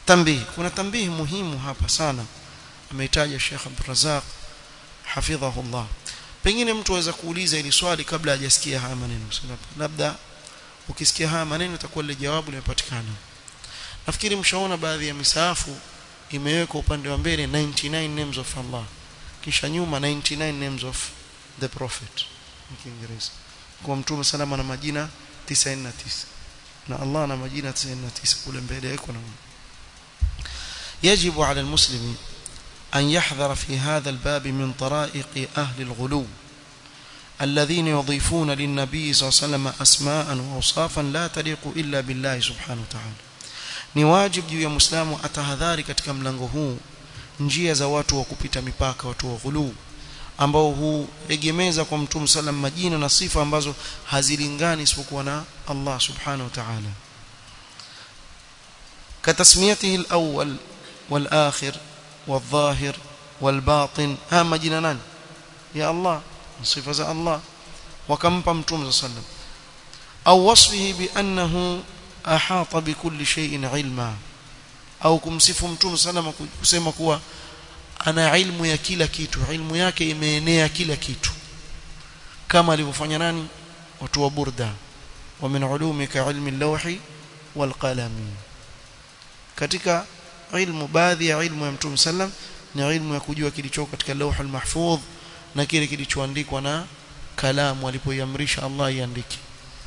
tambihi kuna tambihi muhimu hapa sana ameitaja Sheikh Abdul Razak hafidhahullah pengine mtu aweza kuuliza ili swali kabla hajasikia haya maneno labda ukisikia haya maneno itakuwa ile jawabu limepatikana nafikiri mshaona baadhi ya misaafu imewekwa upande wa mbele 99 names of Allah kisha nyuma 99 names of the prophet Kiingereza kwa mtume salama na majina 99 na Allah na majina 99 kule mbele yako na يجب على المسلم أن يحذر في هذا الباب من طرائق أهل الغلو الذين يضيفون للنبي صلى الله عليه وسلم أسماء وأوصافا لا تليق إلا بالله سبحانه وتعالى ni wajib juu ya muislamu atahadhari katika mlango huu njia za watu wa kupita mipaka watu wa ghuluu ambao huegemeza kwa mtume sallam majina na sifa ambazo hazilingani isipokuwa na Allah subhanahu wa ta'ala katasmiyatihi al-awwal wal-akhir wal-dhahir wal-batin ha majina nani ya Allah sifa za Allah wakampa mtume sallam au wasfihi bi annahu ahata bikulli shay'in ilma au kumsifu mtume sallam kusema kuwa ana ilmu ya kila kitu ilmu yake imeenea kila kitu kama alivyofanya nani watu wa burda wa min ulumika ilmi al-lawhi wal qalami katika ilmu baadhi ya ilmu ya mtume sallam ni ilmu ya kujua kilichoko katika lawh al-mahfudh na kile kilichoandikwa na kalamu alipoiamrisha Allah iandike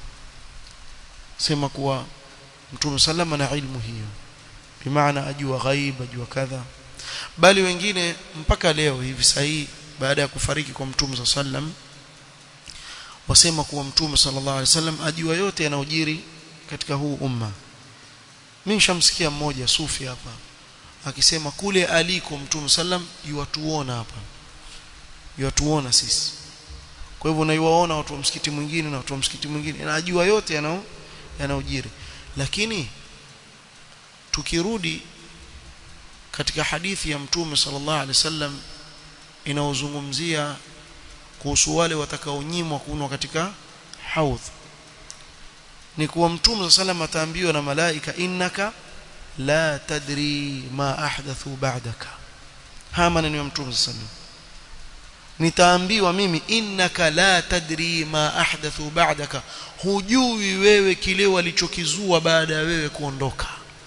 sema kuwa mtume sallam ana ilmu hiyo bimaana ajua ghaib ajua kadha bali wengine mpaka leo hivi sahihi baada ya kufariki kwa mtume sallam wasema kuwa mtume sallallahu alaihi wasallam ajua yote yanayojiri katika huu umma mimi nishamsikia mmoja sufi hapa akisema kule aliko mtume sallam yuatuona hapa yuatuona sisi kwa hivyo naiwaona watu wa msikiti mwingine na watu wa msikiti mwingine anajua yote yanao yanayojiri lakini tukirudi katika hadithi ya mtume sallallahu alaihi wasallam inaozungumzia kuhusu wale watakaonyimwa kunwa katika haudh ni kuwa mtume sallallahu ataambiwa na malaika innaka la tadri ma ahdathu ba'daka haya maneno ya mtume sallallahu nitaambiwa mimi innaka la tadri ma ahdathu ba'daka hujui wewe kile walichokizua baada ya wewe kuondoka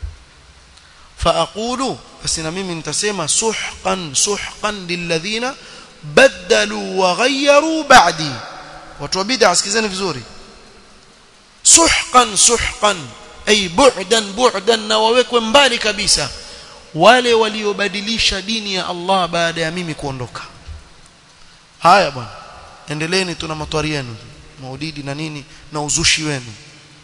faaqulu basi na mimi nitasema suhqan suhqan lilladhina badalu wa ghayyaru ba'di watu wa bid'a sikizeni vizuri suhqan suhqan ay bu'dan bu'dan na wawekwe mbali kabisa wale waliobadilisha dini ya Allah baada ya mimi kuondoka haya bwana endeleeni tuna matwari yenu maulidi na nini na uzushi wenu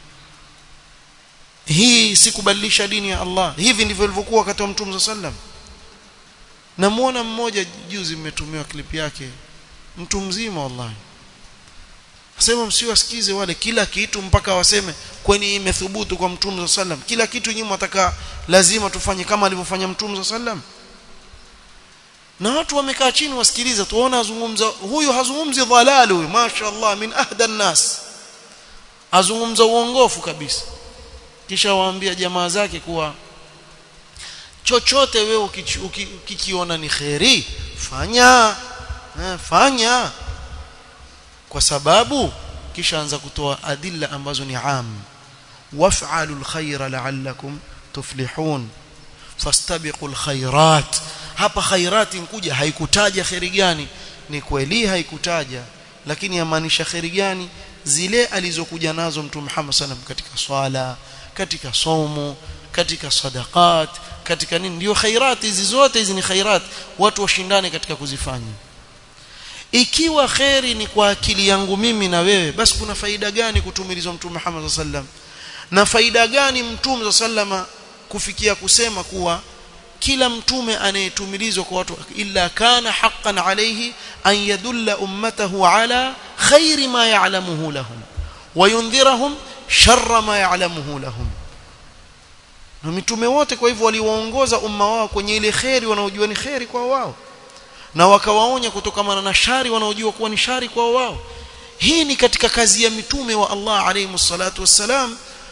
hii si kubadilisha dini ya Allah hivi ndivyo ilivyokuwa wakati wa Mtume sallam namuona mmoja juzi mmetumiwa clip yake mtu mzima wallahi asema msiwasikize wale kila kitu mpaka waseme kwani imethubutu kwa Mtume sallam kila kitu nyinyi mtaka lazima tufanye kama alivyofanya Mtume sallam na watu wamekaa chini wasikiliza tuona azungumza huyu hazungumzi dhalalu huyu mashaallah min ahda nas azungumza uongofu kabisa kisha waambia jamaa zake kuwa chochote wewe ukikiona ni kheri fanya eh, fanya kwa sababu kisha anza kutoa adilla ambazo ni am waf'alu alkhayra la'allakum tuflihun fastabiqul khairat hapa khairati nkuja haikutaja khairi gani ni kweli haikutaja lakini yamaanisha khairi gani zile alizokuja nazo mtume Muhammad sallam katika swala katika somo katika sadaqat katika nini ndio khairat hizi zote hizi ni khairat watu washindane katika kuzifanya ikiwa khairi ni kwa akili yangu mimi na wewe basi kuna faida gani kutumilizwa mtume Muhammad sallam na faida gani mtume sallama kufikia kusema kuwa kila mtume anayetumilizwa kwa watu illa kana haqqan alayhi an yadulla ummatahu ala khairi ma ya'lamuhu lahum wa yundhirahum sharra ma ya'lamuhu lahum na mitume wote kwa hivyo waliwaongoza umma wao kwenye ile khairi wanaojua ni khairi kwa wao na wakawaonya kutokana na shari wanaojua kuwa ni shari kwa wao hii ni katika kazi ya mitume wa Allah alayhi salatu wassalam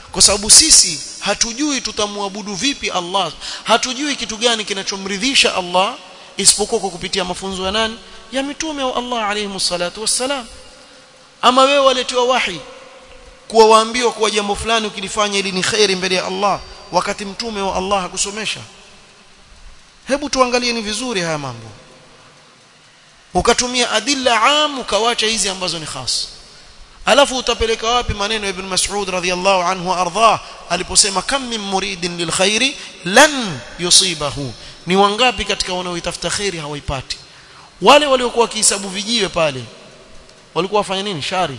kwa sababu sisi hatujui tutamwabudu vipi Allah hatujui kitu gani kinachomridhisha Allah isipokuwa kwa kupitia mafunzo ya nani ya mitume wa Allah alayhi salatu wassalam ama wewe waletewa wahi kuwa waambiwa kuwa jambo fulani ukilifanya ili ni khairi mbele ya Allah wakati mtume wa Allah hakusomesha hebu tuangalie ni vizuri haya mambo ukatumia adilla am ukawacha hizi ambazo ni khas alafu utapeleka wapi maneno ya ibn Mas'ud radhiyallahu anhu ardhah aliposema kam min muridin lilkhairi lan yusibahu ni wangapi katika wanaoitafuta khairi hawaipati wale waliokuwa wakihesabu vijiwe pale walikuwa wafanya nini shari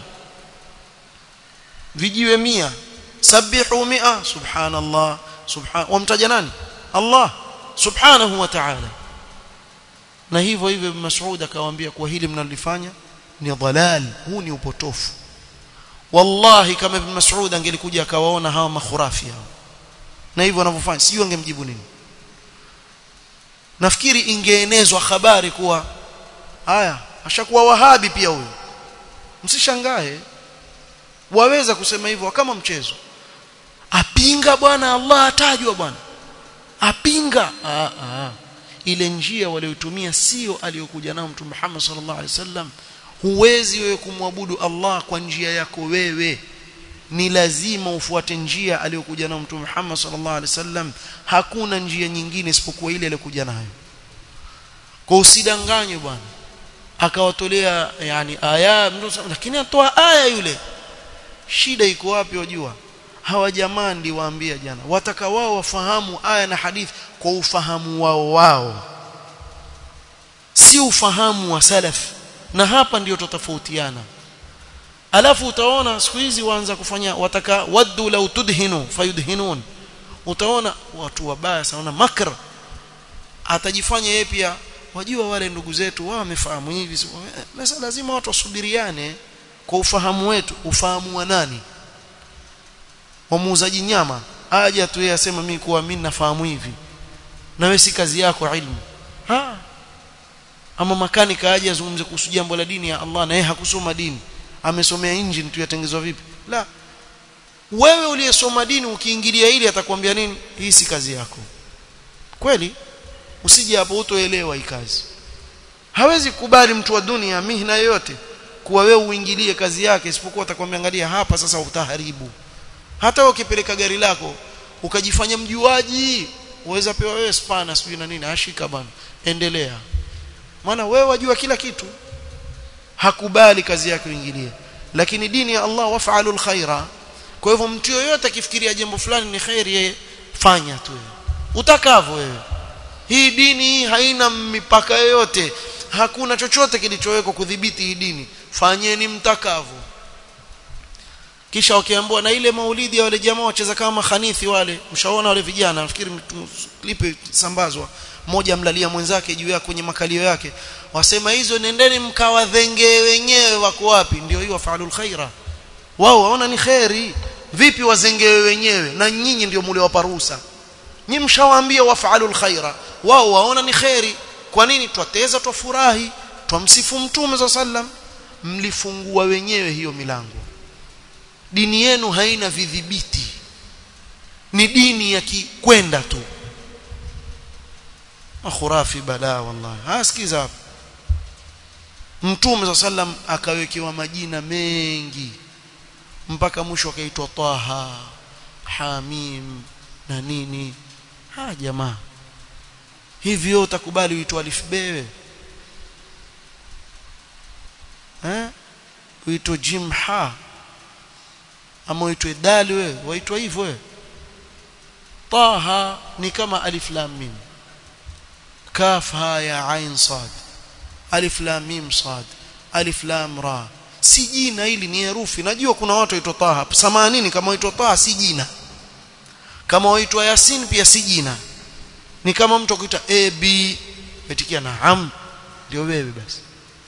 vijiwe mia sabihu mia subhanallah subhan wamtaja nani Allah subhanahu wa ta'ala na hivyo hivyo Mas'ud akawaambia kwa hili mnalifanya ni dhalal huu ni upotofu wallahi kama ibn Mas'ud angelikuja akawaona hawa makhurafi hao na hivyo wanavyofanya sio angemjibu nini nafikiri ingeenezwa habari kuwa haya ashakuwa wahabi pia huyo msishangae waweza kusema hivyo kama mchezo apinga bwana Allah atajwa bwana apinga ah, ah. ile njia waliotumia sio aliyokuja nao mtume Muhammad sallallahu alaihi wasallam huwezi wewe kumwabudu Allah kwa njia yako wewe ni lazima ufuate njia aliyokuja nayo mtume Muhammad sallallahu alaihi wasallam hakuna njia nyingine isipokuwa ile aliyokuja nayo kwa usidanganywe bwana akawatolea yani aya lakini atoa aya yule shida iko wapi wajua hawa jamaa ndi waambia jana wataka wao wafahamu aya na hadithi kwa ufahamu wao wao si ufahamu wa salaf na hapa ndio tofautiana alafu utaona siku hizi waanza kufanya wataka waddu law tudhinu fayudhinun utaona watu wabaya sana makr atajifanya yeye pia wajua wale ndugu zetu wao wamefahamu hivi sasa lazima watu wasubiriane kwa ufahamu wetu ufahamu wa nani wa muuzaji nyama aje tu yeye asema mimi kuwa mimi nafahamu hivi na wewe si kazi yako ilmu ha ama makanika aje azungumze kuhusu jambo la dini ya Allah na yeye hakusoma dini amesomea engine tu yatengezwa vipi la wewe uliyesoma dini ukiingilia ili atakwambia nini hii si kazi yako kweli usije hapo utoelewa hii kazi hawezi kubali mtu wa dunia mihna yoyote kuwa wewe uingilie kazi yake isipokuwa atakwambia angalia hapa sasa utaharibu hata ukipeleka gari lako ukajifanya mjuaji uweza pewa wewe spana sijui na nini ashika bana endelea maana wewe wajua kila kitu hakubali kazi yake uingilie lakini dini ya Allah waf'alu alkhaira kwa hivyo mtu yoyote akifikiria jambo fulani ni khairi yeye fanya tu utakavyo wewe hii dini hii haina mipaka yoyote hakuna chochote kilichowekwa kudhibiti hii dini fanyeni mtakavyo kisha wakiambiwa na ile maulidi ya wale jamaa wacheza kama khanithi wale mshaona wale vijana nafikiri klipe sambazwa mmoja mlalia mwenzake juu ya kwenye makalio yake wasema hizo nendeni mkawadhenge wenyewe wako wapi ndio hiyo wafalul khaira wao waona ni khairi vipi wazengewe wenyewe na nyinyi ndio mule waparusa nyinyi mshawaambia wafalul khaira wao waona ni khairi kwa nini twateza twafurahi twamsifu mtume za sallam mlifungua wenyewe hiyo milango dini yenu haina vidhibiti ni dini ya kikwenda tu akhurafi bala wallahi hasikiza hapa mtume za sallam akawekewa majina mengi mpaka mwisho akaitwa Taha Hamim na nini ha jamaa hivyo utakubali uitwe alif bewe eh uitwe jimha ama uitwe dal wewe waitwa hivyo wewe Taha ni kama alif lam mim kaf ha ya ain sad alif lam mim sad alif lam ra si jina hili ni herufi najua kuna watu waitwa Taha samanini kama waitwa Taha si jina kama waitwa Yasin pia si jina ni kama mtu akuita a b metikia naam ndio wewe basi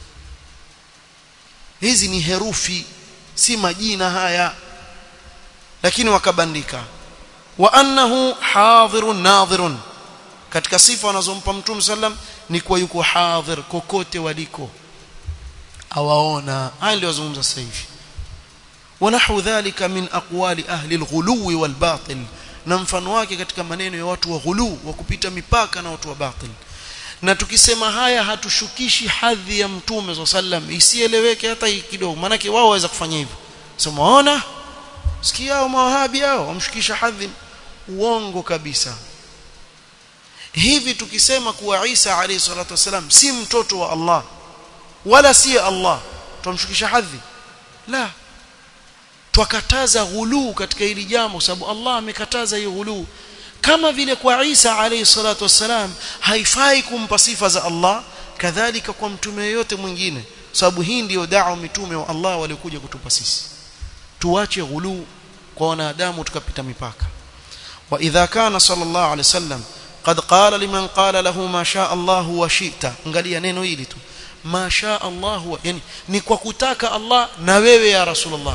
hizi ni herufi si majina haya lakini wakabandika wa annahu hadhirun nadhirun katika sifa wanazompa mtume sallam ni kuwa yuko hadhir kokote waliko awaona haya ndio wazungumza sasa hivi ونحو ذلك من أقوال أهل الغلو والباطل na mfano wake katika maneno ya watu wa ghulu wa kupita mipaka na watu wa batil na tukisema haya hatushukishi hadhi ya mtume swalla sallam isieleweke hata kidogo maana wao waweza kufanya hivyo sema waona sikia hao mawahabi hao wamshukisha hadhi uongo kabisa hivi tukisema kuwa Isa alayhi salatu wasalam si mtoto wa Allah wala si Allah tumshukisha hadhi la twakataza ghuluu katika hili jambo sababu Allah amekataza hiyo ghuluu kama vile kwa Isa alayhi salatu wasalam haifai kumpa sifa za Allah kadhalika kwa mtume yote mwingine sababu hii ndiyo da'wa mitume wa Allah waliokuja kutupa sisi tuache ghuluu kwa wanadamu tukapita mipaka wa idha kana sallallahu alayhi wasallam qad qala liman qala lahu ma sha Allah wa shi'ta angalia neno hili tu ma sha Allah yani ni kwa kutaka Allah na wewe ya rasulullah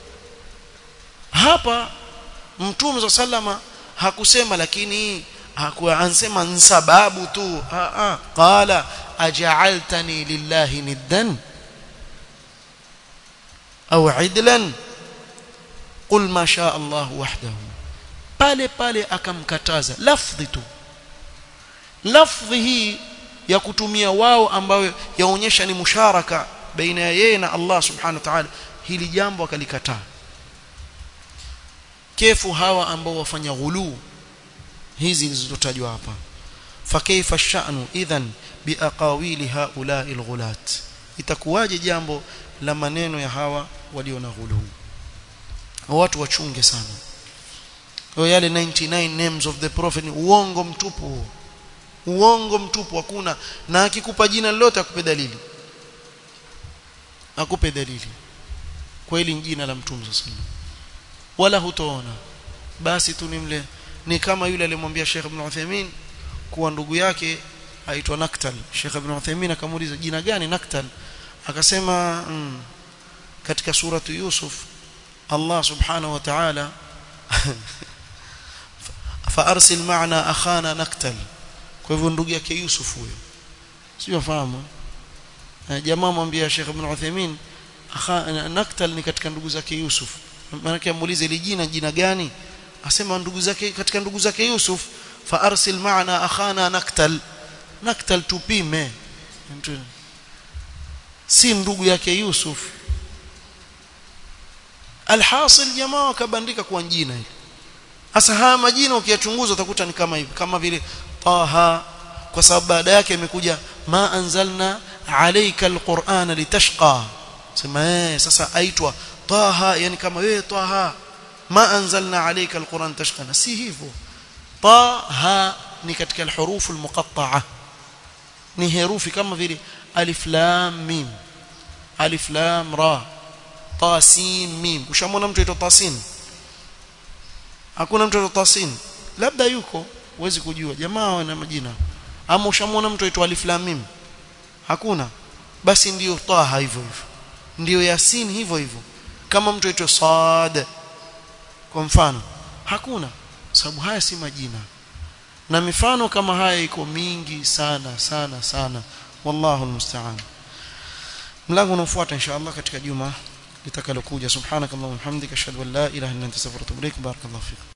hapa mtume wa sallama hakusema lakini hakuwa ansema sababu tu a a qala aj'altani lillahi niddan au idlan qul ma sha Allah wahdahu pale pale akamkataza lafdhi tu lafdhi hii ya kutumia wao ambayo yaonyesha ni musharaka baina ya yeye na Allah subhanahu wa ta'ala hili jambo akalikataa kefu hawa ambao wafanya ghulu hizi zilizotajwa hapa fakaifa ash-sha'nu idhan biaqawili haula'i al-ghulat itakuwaje jambo la maneno ya hawa walio na ghulu watu wachunge sana kwa yale 99 names of the prophet ni uongo mtupu uongo mtupu hakuna na akikupa jina lolote akupe dalili akupe dalili kweli jina la mtume sallallahu wala hutoona basi tu ni mle ni kama yule alimwambia Sheikh Ibn Uthaymeen kuwa ndugu yake aitwa Naktal Sheikh Ibn Uthaymeen akamuuliza jina gani Naktal akasema mm, katika suratu Yusuf Allah subhanahu wa ta'ala فارسل معنا اخانا نكتل kwa hivyo ndugu yake Yusuf huyo sio fahamu jamaa mwambia Sheikh Ibn Uthaymeen Naktal ni katika ndugu zake Yusuf maana amuulize ile jina jina gani asema ndugu zake katika ndugu zake Yusuf fa arsil maana akhana naktal naktal tupime si ndugu yake Yusuf alhasil jamaa wakabandika kwa jina hili hasa haya majina ukiyachunguza utakuta ni kama hivi kama vile Taha kwa sababu baada yake imekuja ma anzalna alayka alqur'ana litashqa sema eh sasa aitwa Taha yani kama wewe Taha ma anzalna alayka alquran tashqa si hivyo Taha ni katika alhurufu almuqatta'a ni herufi kama vile alif lam mim alif lam ra ta sin mim ushamwona mtu aitwa tasin hakuna mtu aitwa tasin labda yuko huwezi kujua jamaa wana majina ama ushamwona mtu aitwa alif lam mim hakuna basi ndiyo taha hivyo hivyo ndiyo yasin hivyo hivyo kama mtu aitwa sad kwa mfano hakuna sababu haya si majina na mifano kama haya iko mingi sana sana sana wallahu almusta'an mlango unaofuata inshallah katika juma litakalokuja subhanakallahumma hamdika ashhadu an la ilaha illa anta astaghfiruka wa atubu ilaik barakallahu fik